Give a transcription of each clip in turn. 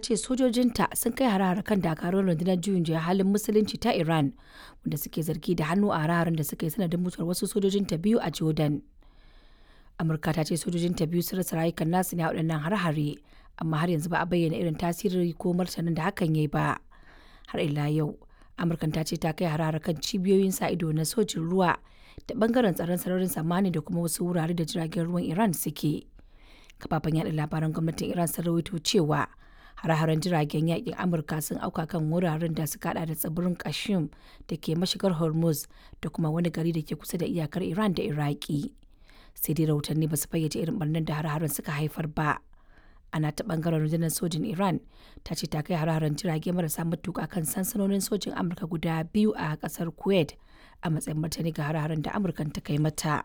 ce sojojinta sun kai hare-hare kan dakarun rundunar juyin juya halin musulunci ta Iran wanda suke zargi da hannu a hare da suka yi sanadin mutuwar wasu sojojinta biyu a Jordan. Amurka ta ce sojojinta biyu sun rasa rayukan nasu ne a waɗannan hare-hare amma har yanzu ba a bayyana irin tasiri ko martanin da hakan ya yi ba. Har ila yau, Amurkan ta ce ta kai hare-hare kan cibiyoyin sa ido na sojin ruwa da bangaren tsaron sararin samani da kuma wasu wurare da jiragen ruwan Iran suke. kafafen yada labaran gwamnatin iran sun rawaito cewa hare-haren jiragen yakin amurka sun auka kan wuraren da suka hada da tsibirin kashim da ke mashigar hormuz da kuma wani gari da ke kusa da iyakar iran da iraki sai dai rahotanni ba su fayyace irin barnar da hare-haren suka haifar ba ana ta bangaren rundunar sojin iran ta ce ta kai hare-haren jirage marasa matuka kan sansanonin sojin amurka guda biyu a kasar kuwait a matsayin martani ga hare-haren da amurkan ta kai mata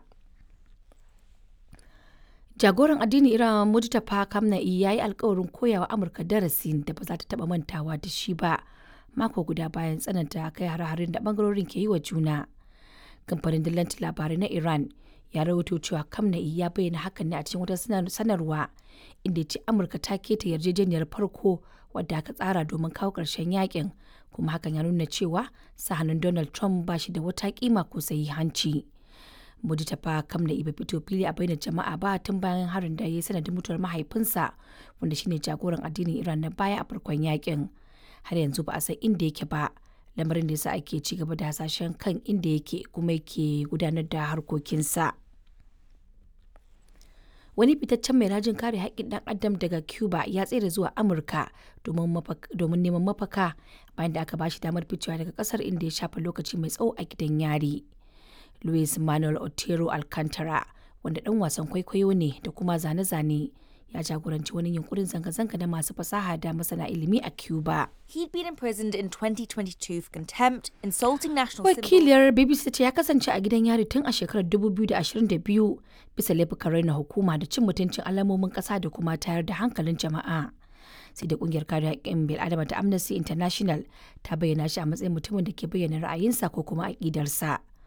jagoran addini iran mujtaba kamna'i ya yi alkawarin koyawa amurka darasin da ba za ta taba mantawa da shi ba mako guda bayan tsananta kai hare-haren da bangarorin ke yi wa juna kamfanin dillanci labarai na iran ya rawaito cewa kamna'i ya bayyana hakan ne a cikin wata sanarwa inda ya ce amurka ta keta yarjejeniyar farko wadda aka tsara domin kawo ƙarshen yakin kuma hakan ya nuna cewa sahanin donald trump ba shi da wata kima ko hanci. Mujtaba Kamna bai fito fili a bainar jama'a ba tun bayan harin da ya yi sanadin mutuwar mahaifinsa wanda shine jagoran addinin Iran na baya a farkon yakin. Har yanzu ba a san inda yake ba, lamarin da yasa ake ci gaba da hasashen kan inda yake kuma yake gudanar da harkokinsa. Wani fitaccen mai rajin kare haƙƙin ɗan adam daga Cuba ya tsere zuwa Amurka domin neman mafaka bayan da aka ba shi damar ficewa daga ƙasar inda ya shafa lokaci mai tsawo a gidan yari. Luis Manuel Otero Alcantara, wanda ɗan wasan kwaikwayo ne da kuma zane-zane, ya jagoranci wani yunkurin zanga-zanga na masu fasaha da masana ilimi a Cuba. He'd been imprisoned in 2022 for contempt, insulting national symbols. Wakiliyar BBC ce ya kasance a gidan yari tun a shekarar 2022 bisa laifukan raina hukuma da cin mutuncin alamomin ƙasa da kuma tayar da hankalin jama'a. sai da kungiyar kare haƙƙin bil'adama ta amnesty international ta bayyana shi a matsayin mutumin da ke bayyana ra'ayinsa ko kuma aƙidarsa